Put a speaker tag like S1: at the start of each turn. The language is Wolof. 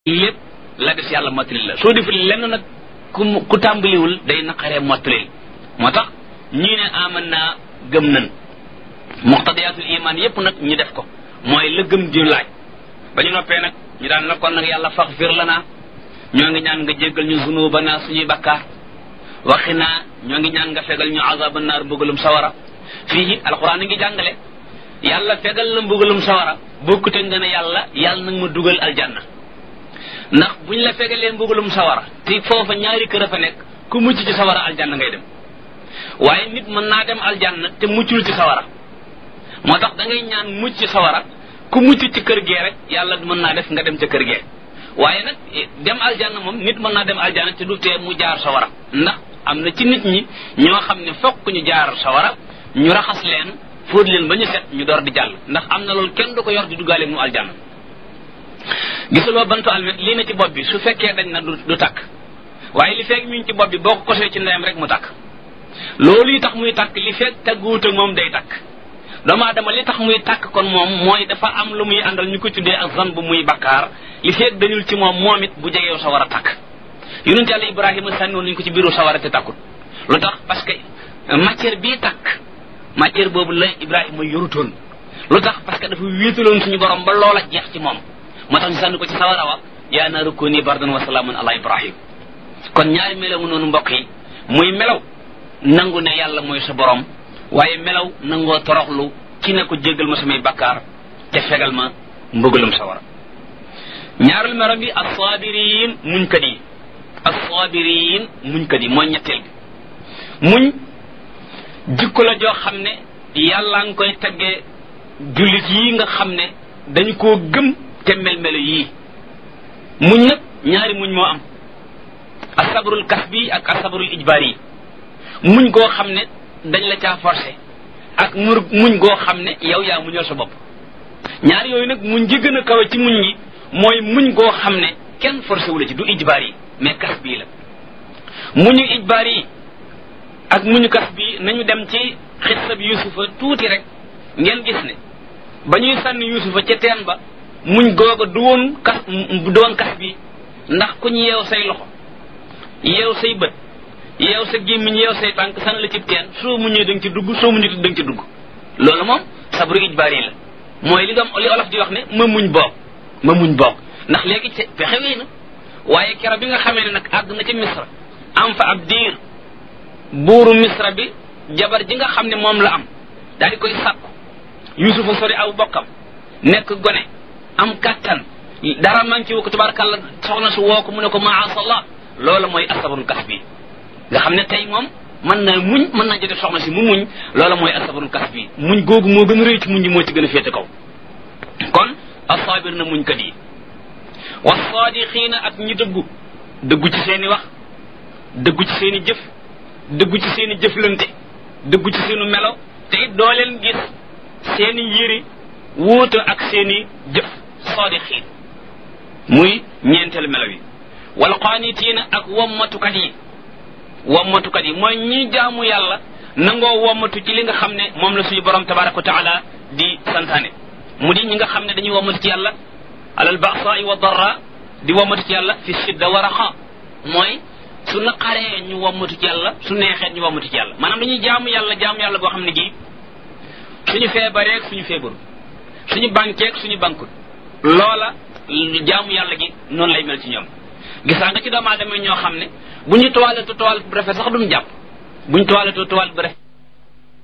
S1: lépp la des yàlla mottali la soo deful lenn nag ku ku tàmbaliwul day naqaree mottali moo tax ñii ne aman naa gëm nan muqtadiyatul iman yépp nag ñu def ko mooy la gëm di laaj ba ñu noppee nag ñu daan na kon nag yàlla faxfir lana ñoo ngi ñaan nga jéggal ñu zunubana suñuy bakkaar waxi naa ñoo ngi ñaan nga fegal ñu azaba naar mbugalum sawara fii it alquran a ngi jàngale yàlla fegal la mbugalum sawara bokkute nga ne yàlla yàlla nag ma dugal aljanna ndax buñ la fegalee mbugalum sawara te foofa ñaari kër a fa nekk ku mucc ci sawara aljanna ngay dem waaye nit mën naa dem aljanna te muccul ci sawara moo tax da ngay ñaan mucc ci sawara ku mucc ci kër gee rek yàlla mën naa def nga dem ca kër gee waaye nag dem aljanna moom nit mën naa dem aljanna te du tee mu jaar sawara ndax am na ci nit ñi ñoo xam ne fokk ñu jaar sawara ñu raxas leen fóot leen ba ñu set ñu door di jàll ndax am na loolu kenn du ko yor di duggaale mu aljanna gisuloo bantu almet lii na ci bopp bi su fekkee dañ na du du takk waaye li fekk mi ngi ci bopp bi boo ko kosee ci ndeyam rek mu takk loolu yi tax muy takk li fekk tagguwut ak moom day takk doomu aadama li tax muy takk kon moom mooy dafa am lu muy àndal ñu ko tuddee ak zan bu muy bakkaar li fekk dañul ci moom moom it bu jegeew sa war a takk yonent yàlla ibrahima sànniwoon nañu ko ci biiru sawara te takkut lu tax parce que matière bii takk matière boobu la ibrahima yorutoon lu tax parce que dafa wéetaloon suñu borom ba loola jeex ci moom moo tax ñu sànni ko ci sawara wa yaa naaru kuuni bardan wa salaaman ala ibrahim kon ñaari melaw noonu mbokk yi muy melaw nangu ne yàlla mooy sa borom waaye melaw nangoo toroxlu ci ne ko jéggal ma samay bakkaar te fegal ma mbëggalum sawara ñaarul melo bi assaabiriin muñkat yi assaabiriin muñkat yi mooy ñetteel bi muñ jikko la joo xam ne yàlla nga koy teggee jullit yi nga xam ne dañu koo gëm te mel-melo yii muñ nag ñaari muñ moo am asabrul kasbi ak asabrul ijbaar yi muñ goo xam ne dañ la caa forcé ak mur muñ goo xam ne yow yaa muñal sa bopp ñaar yooyu nag muñ ji gën a kawe ci muñ yi mooy muñ goo xam ne kenn forcé wu la ci du ijbaar yi mais kas bii la muñu ijbaar yi ak muñu kas bi nañu dem ci xissab yusufa tuuti rek ngeen gis ne ba ñuy sànni yusufa ca teen ba muñ googa du woon kas du woon kas bi ndax ku ñu yeew say loxo yeew say bët yeew sa gémmiñ yeew say tànk sànni la ci teen soo muñee da nga ci dugg soo muñee da nga ci dugg loolu moom sabru ijbaar yi la mooy li doom li olof di wax ne ma muñ boog ma muñ boog ndax léegi ci pexe wéy na waaye kero bi nga xamee ne nag àgg na ci misra am fa ab diir buuru misra bi jabar ji nga xam ne moom la am daal di koy sàkku yusufa sori aw bokkam nekk gone am kàttan dara man ci wu ko tabarakàlla soxna su woo ko mu ne ko maasallah loolu mooy asabarul kas bi nga xam ne tey moom mën na muñ mën naa jote soxna si mu muñ loolu mooy asabarul kas bi muñ googu moo gën a rëy ci muñ ji moo ci gën a féete kaw kon asaabir na muñ kat yi wasaadixiina ak ñi dëggu dëggu ci seeni wax dëggu ci seeni jëf dëggu ci seeni jëflante dëggu ci seenu melo te it doo leen gis seeni yëri wuute ak seeni jëf saadixiin muy ñeenteelu melo yi wal qaanitiina ak wommatukat yi wommatukat yi mooy ñi jaamu yàlla nangoo wommatu ci li nga xam ne moom la suñu borom tabaraka wa taala di santaane mu di ñi nga xam ne dañuy wommatu ci yàlla alal ba'sa'i wa darra di wommatu ci yàlla fi shidda wa raxa mooy su naqaree ñu wommatu ci yàlla su neexee ñu wommatu ci yàlla maanaam dañuy jaamu yàlla jaamu yàlla goo xam ne gii suñu feebareeg suñu feebaru suñu bankeeg suñu bankut loola jaamu yàlla gi noonu lay mel ci ñoom gisaa nga ci doomu aadama ñoo xam ne bu ñu toiletu toilette bu rafet sax duñu jàpp bu ñu toiletu toilette bu rafet